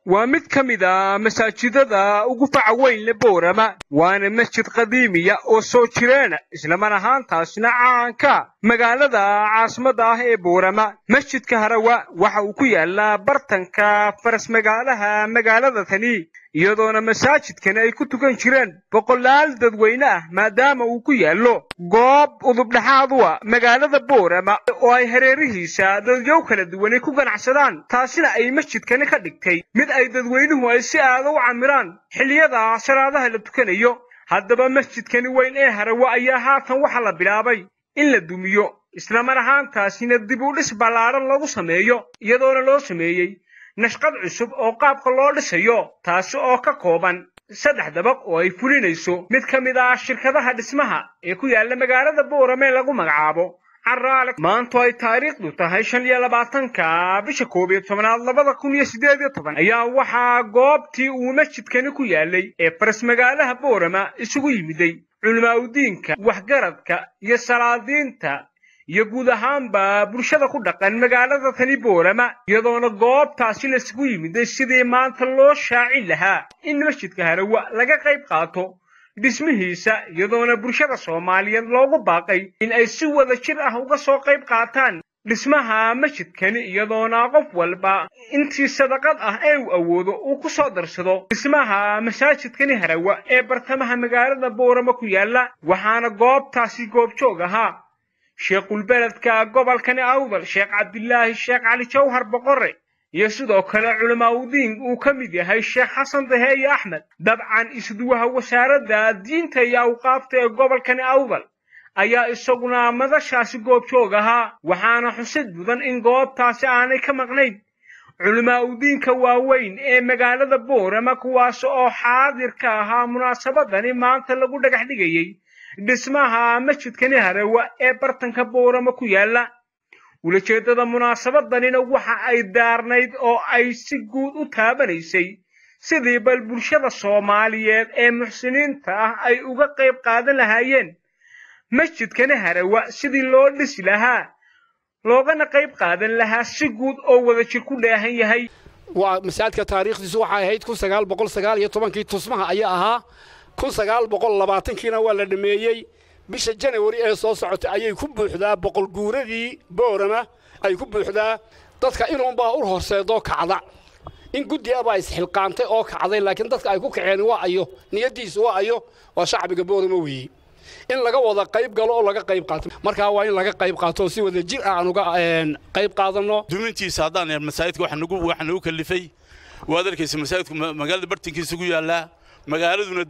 waa mid ka mid a masaajidada ugu faca weyn le boorama waana masjid qadiimiya oo soo jireena islamar ahaantaasna caanka magaalada caasimadda ah ee boorama masjidka harawa waxa uu ku yaalaa bartanka faras magaalaha magaalada tani iyadoona masaajidkani ay ku tukan jireen boqolaal dadweyne ah maadaama uu ku yaallo goob udubdhaxaad u a magaalada boorama oo ay hareerihiisa dadyow kala duwanay ku ganacsadaan taasina ay masjidkani ka dhigtay mid ay dadweynuhu ay si aada u camiraan xilliyada salaadaha la tukanayo haddaba masjidkani weyn ee harawa ayaa haatan waxa la bilaabay in la dumiyo islamar ahaantaasina dib u dhis ballaaran lagu sameeyo iyadoona loo sameeyey nashqad cusub oo qaabka loo dhisayo taasi oo ka kooban saddex dabaq oo ay fulinayso mid ka mid ah shirkadaha dhismaha ee ku yaalla magaalada boorame lagu magacaabo caraale maanto ay taariikhdu tahay shan iyo labaatanka bisha koob iyo tobanaad labada kun iyo siddeed iyo toban ayaa waxaa goobtii uu masjidkani ku yaalay ee faras magaalaha boorama isugu yimiday culimaaudiinka waxgaradka iyo salaadiinta iyo guud ahaanba bulshada ku dhaqan magaalada tani boorama iyadoona goobtaasi laisugu yimiday sidii maanta loo shaacin lahaa in masjidka harawa laga qayb qaato dhismihiisa iyadoona bulshada soomaaliyeed loogu baaqay in ay si wada jir ah uga soo qayb qaataan dhismaha masjidkani iyadoona qof walba intii sadaqad ah ee uu awoodo uu ku soo darsado dhismaha masaajidkani harawa ee bartamaha magaalada boorama ku yaalla waxaana goobtaasi goobjoog ahaa sheekhulbeledka gobolkani awdal sheekh cabdilaahi sheekh cali jawhar boqore iyo sidoo kale culamaauddiin uu ka mid yahay sheekh xasan daheeye axmed dabcan isduwaha wasaaradda diinta iyo awqaafta ee gobolkani awdal ayaa isaguna madashaasi goobjoog ahaa waxaana xusid mudan in goobtaasi aanay ka maqnayn culimaaudiinka waaweyn ee magaalada boorama kuwaas oo xaadir ka ahaa munaasabadani maanta lagu dhagax dhigayey dhismaha masjidkani harawa ee bartanka boorama ku yaalla ulajeeddada munaasabadanina waxa ay daarnayd oo ay si guud u taabanaysay sidii bal bulshada soomaaliyeed ee muxsiniinta ah ay uga qayb qaadan lahaayeen masjidkani harawa sidii loo dhisi lahaa loogana qayb qaadan lahaa si guud oo wadajir ku dheehan yahay waa masaajidka taariikhdiisu waxay ahayd kun sagaal boqol sagaal iyo tobankii tusmaha ayaa ahaa kun sagaal boqol labaatankiina waa la dhameeyey bisha janawari ee soo socotay ayay ku buuxdaa boqol guuradii boorama ay ku buuxdaa dadka inuunbaa u horseedoo kacda in guddi abaa isxilqaantay oo kacday laakiin dadka ay ku kaceen waa ayo niyaddiisu waa ayo waa shacbiga boorama weeye in laga wada qayb galo oo laga qayb qaato markaa waa in laga qayb qaato oo si wada jir ah aan uga qayb qaadanno dumintiisa haddaan masaajidka waxa nagu kalifay waad arkaysa masaajidku magaalada bartankiisa ku yaallaa magaaladuna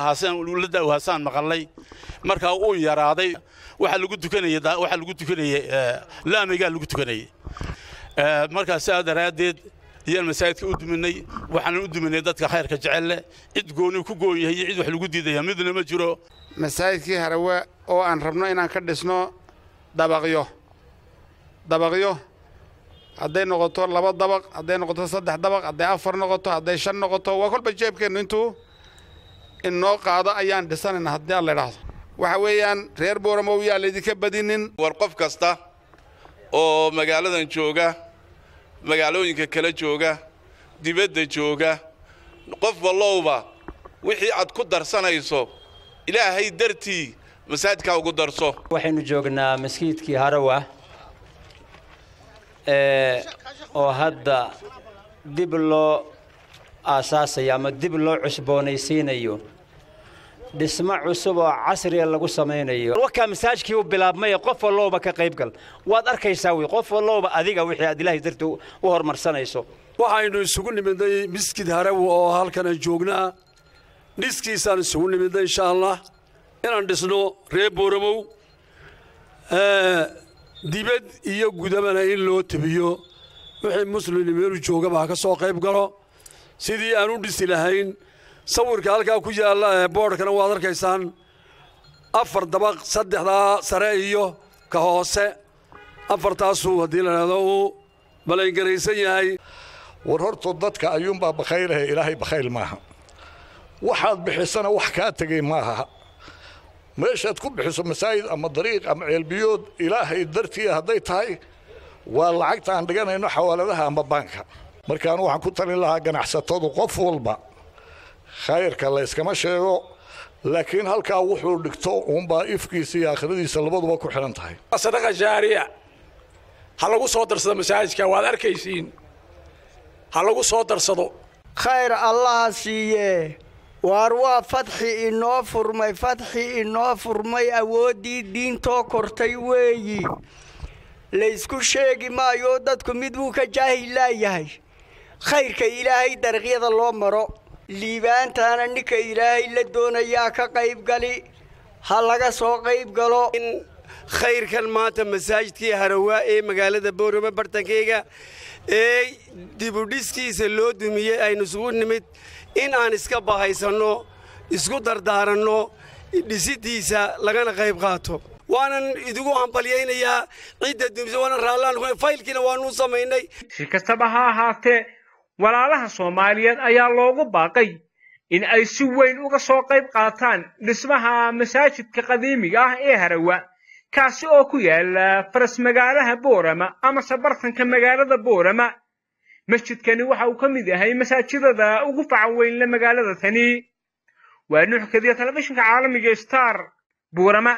la da'waasaan maqalnay markaa uu yaraaday waxa lagu tukanayay waxa lagu tukanayay laamigaa lagu tukanayay markaa sidaa daraaddeed ayaan masaajidka u duminay waxaan u duminay dadka khayrka jecel leh cid gooni ku goon yahay iyo cid wax lagu diidaya midna ma jiro masaajidkii harawe oo aan rabno inaan ka dhisno dabaqyo dabaqyo hadday noqoto laba dabaq hadday noqoto saddex dabaq hadday afar noqoto hadday shan noqoto waa kolba jeebkeennu intuu innoo qaado ayaan dhisanaynaa haddii aan la idhaahdo waxa weeyaan reer booramow yaa laydinka badinin war qof kasta oo magaaladan jooga magaalooyinka kala jooga dibadda jooga qof wallowba wixii aad ku darsanayso ilaahay dartii masaajidkaa ugu darso waxaynu joognaa maskiidkii harawa oo hadda dib loo aasaasayo ama dib loo cusboonaysiinayo dhismo cusub oo casriga lagu samaynayo wakaa masaajkii u bilaabmaya qof wallowba ka qaybgal waad arkaysaa wey qof wallowba adiga wixii aad ilaahay dartii u horumarsanayso waxaynu isugu nimidnay miskid harawi oo halkanaan joognaa dhiskiisaan isugu nimidnay insha allah inaan dhisno reer boораmow dibad iyo gudabana in loo tebiyo wixii muslimni meelu joogaba ha ka soo qayb galo sidii aan u dhisi lahayn sawirka halkaa ku yaalla ee boodhkana waad arkaysaan afar dabaq saddexdaa sare iyo ka hoose afartaasuu haddii la idhahdo uu balangaraysan yahay war horto dadka ayuunbaa bakhaylahe ilaahay bakhayl maaha waxaad bixisana wax kaa tegay maaha meeshaad ku bixiso masaajid ama dariiq ama ceelbiyood ilaahay dartii hadday tahay waa lacagta aan dhiganayno xawaaladaha ama baanka markaan waxaan ku talin lahaa ganacsatadu qof walba khayrka la yskama sheego laakiin halkaa wuxuu dhigto uunbaa ifkiisa iyo aakhiradiisa labaduba ku xidhan tahay sadaqa jaariya ha lagu soo darsado masaajidka waad arkaysiin ha lagu soo darsado khayr allaha siiye waar waa fadxi inoo furmay fadxi inoo furmay awooddii diintoo kortay weeyi laysku sheegi maayo dadku mid buu ka jaahil laayahay khayrka ilaahay dariiqyada loo maro liibaantaana ninka ilaahay la doonayaa ka qaybgali ha laga soo qayb galo khayrkan maanta masaajidkii harawaa ee magaalada boorama bartankeyga ee dibudhiskiisa loo dumiyey aynu isugu nimid in aan iska bahaysanno isku dardaaranno dhisidiisa lagana qayb qaato waanan idigu hambalyaynayaa cidda dumisa waanan raallaan faylkiina waanuu samaynay si kastaba ha ahaatee walaalaha soomaaliyeed ayaa loogu baaqay in ay si weyn uga soo qayb qaataan dhismaha masaajidka qadiimiga ah ee harawa kaasi oo ku yaala faras magaalaha boorama amase bartanka magaalada boorama masjidkani waxa uu ka mid yahay masaajidada ugu facan weynle magaalada tani waa nuuxkadiya telefishinka caalamiga star boorama